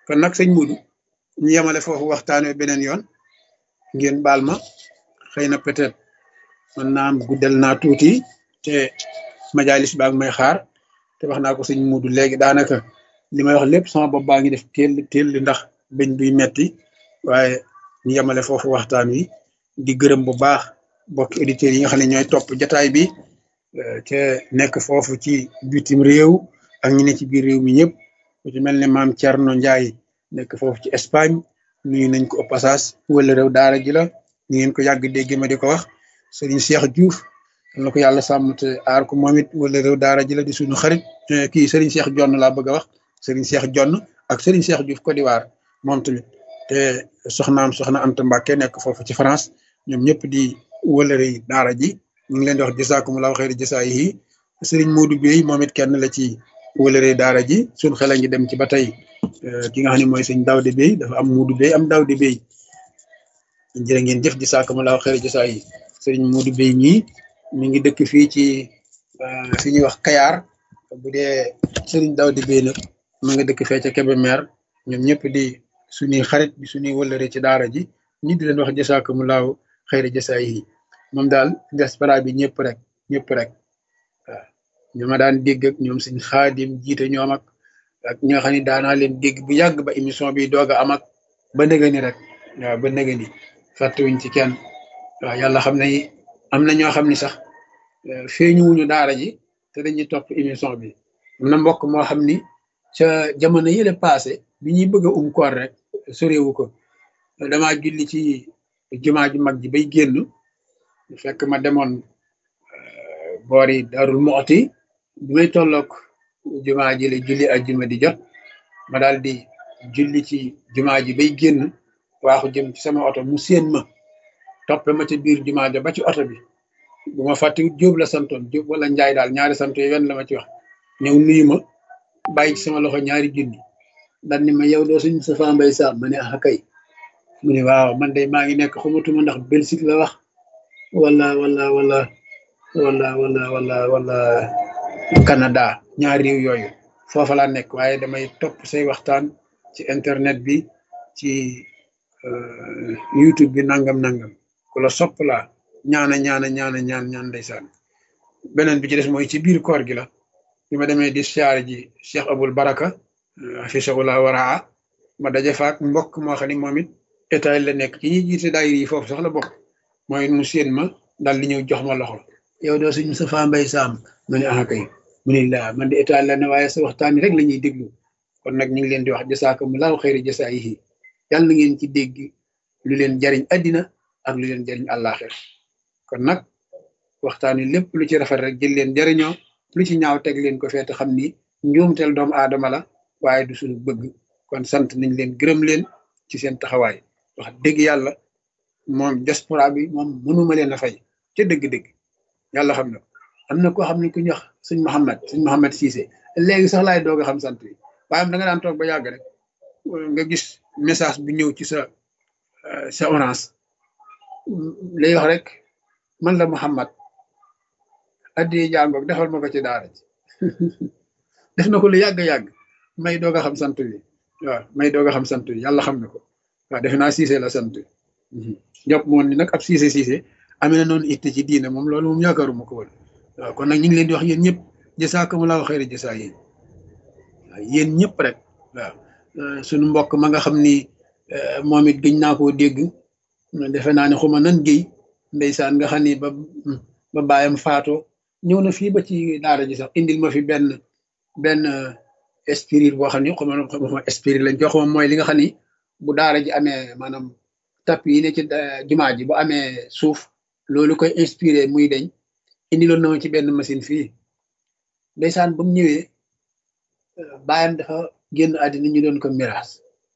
kon nag sëñ Mudu ñu yemale foofu waxtaan wi beneen yoon ngeen baal ma xëy na peut-être man naa am guddal naa tuuti te majalis baag may xaar te wax naa ko sëñ Mudu léegi daanaka li may wax lépp sama bopp baa ngi def teel teel li ndax bëñ buy metti waaye ñu yemale foofu waxtaan wi di gërëm bu baax bokki auditeurs yi nga xam ne ñooy topp jataay bi te nekk foofu ci bitim réew ak ñi ne ci biir réew mi ñëpp ku ci mel ne maam Thierno Ndiaye nekk foofu ci Espagne nuyu nañ ko au passage wala réew daara ji la ñu ngeen ko yàgg dégg ma di ko wax Serigne Cheikh Diouf am na ko yàlla sàmm te aar ko moom it wala réew daara ji la di suñu xarit kii Serigne Cheikh Jonn laa bëgg a wax Serigne Cheikh Jonn ak Serigne Cheikh Diouf Côte d'Ivoire moom tamit te soxnaam soxna Anta Mbacke nekk foofu ci France ñoom ñëpp di wëlëre daara ji ñu ngi leen di wax jasaakumullahu xayri jasaa yi Serigne Modou Bey moom it kenn la ci wëlëre daara ji suñ xel a ngi dem ci ba tey ki nga xam ne mooy sëñ Daawde Bey dafa am Modou Bey am Daawde Bey jërë ngeen jëf jasaakumullahu xayri jasaa yi Serigne Modou Bey ñii mi ngi dëkk fii ci fi ñuy wax Kayar bu dee Serigne Daawde Bey nag ma nga dëkk fee ca Kébémer ñoom ñëpp di suñuy xarit bi suñuy wëlëre ci daara ji ñi di leen wax jasaakumullahu xayri jasaa yi moom daal diaspora bi ñëpp rek ñëpp rek waaw ñu ma daan dégg ak ñoom suñ xaadim jiite ñoom ak ak ñi nga xam ne daanaa leen dégg bu yàgg ba émission bi doog a am ak ba nëga ni rek waaw ba nëga ni fàttewuñ ci kenn waaw yàlla xam ne am na ñoo xam ni sax feeñuwuñu daara ji te dañuy topp émission bi am na mbokk moo xam ni ca jamono yële passé bi ñuy bëgg a um koor rek sorewu ko damaa julli ci jumaa ju mag ji bay génn fekk ma demoon boori darul moxti bi may tolloog jumaa ji la julli ajjuma di jot ma daal di julli ci jumaa ji bay génn waaxu jëm ci sama oto mu séen ma toppe ma ci biir jumaa ja ba ci oto bi bu ma fàttiwut jóob la santoon jóob wala njaay daal ñaari sant yooyu wenn la ma ci wax ñëw nuyu ma bàyyi ci sama loxo ñaari junni daal ni ma yow doo suñ sa fa mbay saam ma ne ah kay mu ne waaw man de maa ngi nekk xamatuma ndax Belgique la wax wala wala wala wala wala wala wala Canada ñaari réew yooyu foofa laa nekk waaye damay topp say waxtaan ci internet bi ci YouTube bi nangam nangam ku la sopp laa ñaana ñaana ñaana ñaan ñaan ndeysaan beneen bi ci des mooy ci biir koor gi la bi ma demee di siyaare ji Cheikh Abul Baraka afisahullah waraa ma daje faak mbokk moo xam ne moom it état la nekk ci ñi jiite daayir yi foofu sax la bokk mooy mu séen ma daal di ñëw jox ma loxo yow doo suñ Moustapha Mbaye Sam ma ne ah kay mu ne laa man de état la ne waaye sa waxtaan rek la ñuy déglu kon nag ñu ngi leen di wax jasaakumullahu xayri jasaayihi yàlla na ngeen ci dégg lu leen jariñ addina ak lu leen jariñ àllaaxira kon nag waxtaan wi lépp lu ci rafet rek jël leen jariñoo lu ci ñaaw teg leen ko feete xam ni njuumteel doomu aadama la waaye du suñu bëgg kon sant nañ leen gërëm leen ci seen taxawaay wax dëgg yàlla moom diaspora bi moom mënuma leen a fay ca dëgg-dëgg yàlla xam na ko am na koo xam ne ku ñu wax sëñ Mouhamed sëñ Mouhamed Cissé léegi sax laay doog a xam sant bi waaye am da nga daan toog ba yàgg rek nga gis message bu ñëw ci sa sa orange lay wax rek man la Mouhamed addi jàngoog defal ma ko ci daara ji def na ko lu yàgg-yàgg may doog a xam sant bi waaw may doog a xam sant bi yàlla xam na ko waaw defe naa Cissé la sant jàpp moon ni nag ab Cissé Cissé amee na noonu itte ci diine moom loolu moom yaakaaruma ko woon waaw kon nag ñu ngi leen di wax yéen ñëpp jasaakumullahu xayra jasaa yéen waaw yéen ñëpp rek waaw suñu mbokk ma nga xam ni moom it gëñ naa koo dégg defe naa ne xuma nan géy ndeysaan nga xam ni ba ba bàyyam faatoo ñëw na fii ba ci daara ji sax indil ma fi benn benn spirit boo xam ni xuma xuma spirit lañ jox moom mooy li nga xam ni bu daara ji amee maanaam tap yi ne ci jumaa ji bu amee suuf loolu koy inspiré muy deñ indiloon na ma ci benn machine fii ndeysaan ba mu ñëwee bàyyam dafa génn àddina ñu doon ko miraas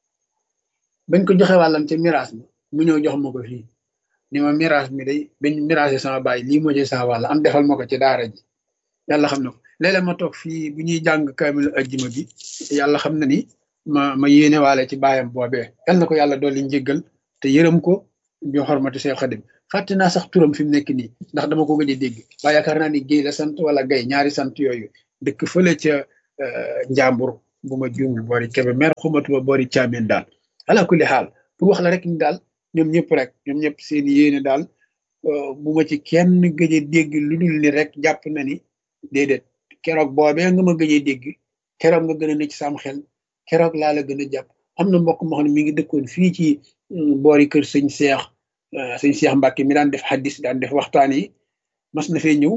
bañ ko joxe wàllam ca miraas ma mu ñëw jox ma ko fii ni ma miraas mi day bañ miraasé sama baay lii moo ci sama wàll am defal ma ko ci daara ji yàlla xam na ko léeg-léeg ma toog fii bu ñuy jàng kaamil ajjuma bi yàlla xam na ni ma ma yéene waale ci baayam boobee yal na ko yàlla dolli njéggal te yërëm ko bi xormati Seex Xadim fàtte naa sax turam fi mu nekk nii ndax dama ko gëj a dégg waaye yaakaar naa ni géy la sant wala gay ñaari sant yooyu dëkk fële ca njàmbur bu ma juumul boori kebe mer xumatuma boori caameen daal ala kulli xaal pour wax la rek ni daal ñoom ñëpp rek ñoom ñëpp seen yéene daal bu ma ci kenn gëj a dégg lu dul ni rek jàpp na ni déedéet keroog boobee nga ma gëj a dégg keroog nga gën a ne ci sam xel keroog laa la gën a jàpp am na mbokk moo xam ne mi ngi dëkkoon fii ci boori kër sëñ Seex sëñ Seex Mbàkke mi daan def xaddis daan def waxtaan yi mas na fee ñëw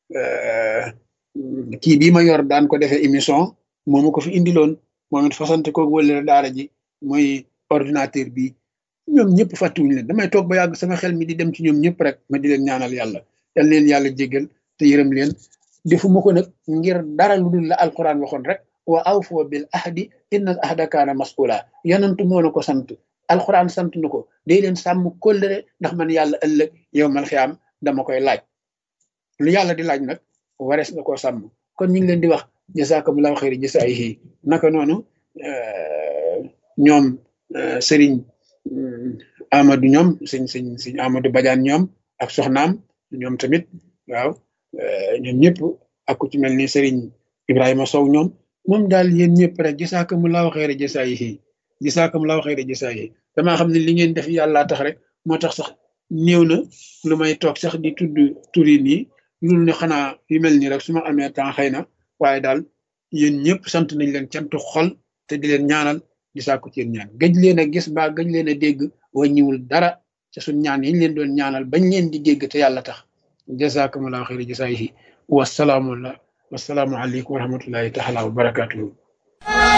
kii bii ma yor daan ko defee émission moomu ko fi indiloon moom it fasante ko wëlale daara ji mooy ordinateur bi ñoom ñëpp fàttuwuñ leen damay toog ba yàgg sama xel mi di dem ci ñoom ñëpp rek ma di leen ñaanal yàlla yal leen yàlla jéggal te yërëm leen defuma ko nag ngir dara lu dul la alquran waxoon rek wa awfoo bil ahdi inna al ahda kaana mas'ula yonantu moo na ko sant alquran sant na ko day leen sàmm kóllëre ndax man yàlla ëllëg yow mal xiyaam dama koy laaj lu yàlla di laaj nag warees na koo sàmm kon ñu ngi leen di wax jazakumullahu xayri jasaayihi naka noonu ñoom sëriñ Amadou ñoom sëñ sëñ sëñ Amadou Badiane ñoom ak soxnaam ñoom tamit waaw ñoom ñëpp ak ku ci mel ni sëriñ Ibrahima Sow ñoom moom daal yéen ñëpp rek jazakumullahu xayri jasaayihi jazakumullahu xayri jasaayihi damaa xam ne li ngeen def yàllaa tax rek moo tax sax néew na lu may toog sax di tudd turi nii loolu ne xanaa yu mel nii rek su ma amee temps xëy na waaye daal yéen ñëpp sant nañ leen cantu xol te di leen ñaanal di sàkku ci yéen ñaan gëj leen a gis ba gëj leen a dégg wàññiwul dara ca suñ ñaan yi ñu leen doon ñaanal bañ leen di dégg te yàlla tax jazakumullahu xayri jasaayihi wasalaamu wasalaamu aleykum wa rahmatullahi taala wa barakatuhu